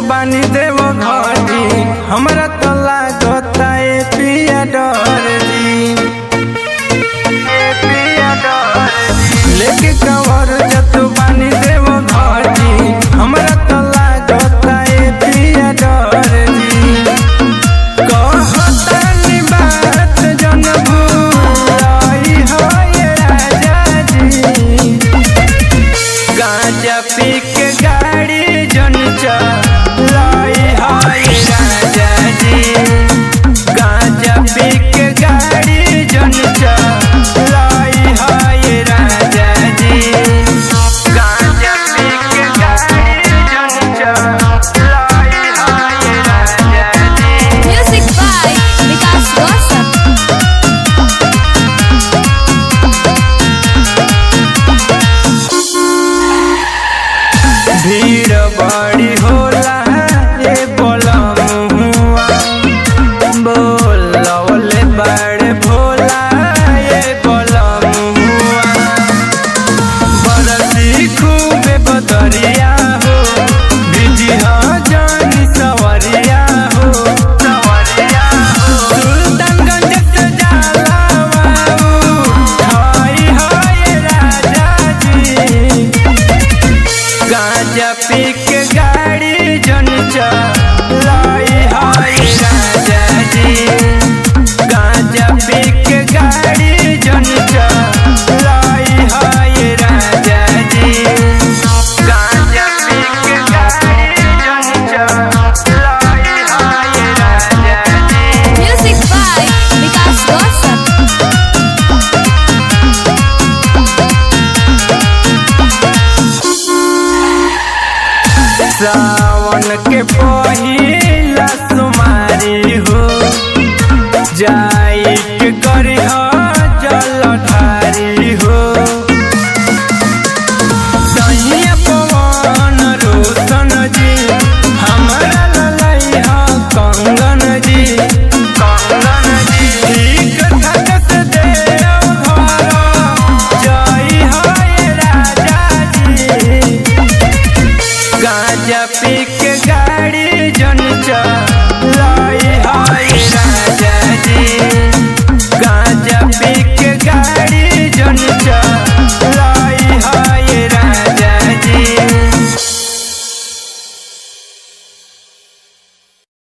बानी देव घरी हमरा तो लागता ए पिया डर जी ए पिया डर जी लेके कवर जत बानी देव घरी हमरा तो लागता ए पिया डर जी कहतानी बात जन भूलाई हो ये राजा जी गांजा पी के गाड़ी जन चलाई हाय राजा जी गांजा पी के गाड़ी जन चलाई हाय राजा जी गांजा पी के गाड़ी जन चलाई हाय राजा जी Music by Vikas Rosa. भीड़ बड़ी होला ये बोलमुआ बोलवले बड़े भोला ये बोलमुआ बरसी खूबे बदरिया हो बिजी हाँ जानी सवरिया हो सवरिया हो सुल्तानगंज से जाला बाबू हाय हाय राजा जी गांजा पी के गाड़ी जन चलाई हाय राजा जी गांजा पी के गाड़ी जन चलाई हाय राजा जी गांजा पी के गाड़ी जन चलाई हाय राजा जी Music by Vikas Rosa. सावन के पहिला सुमारी हो जा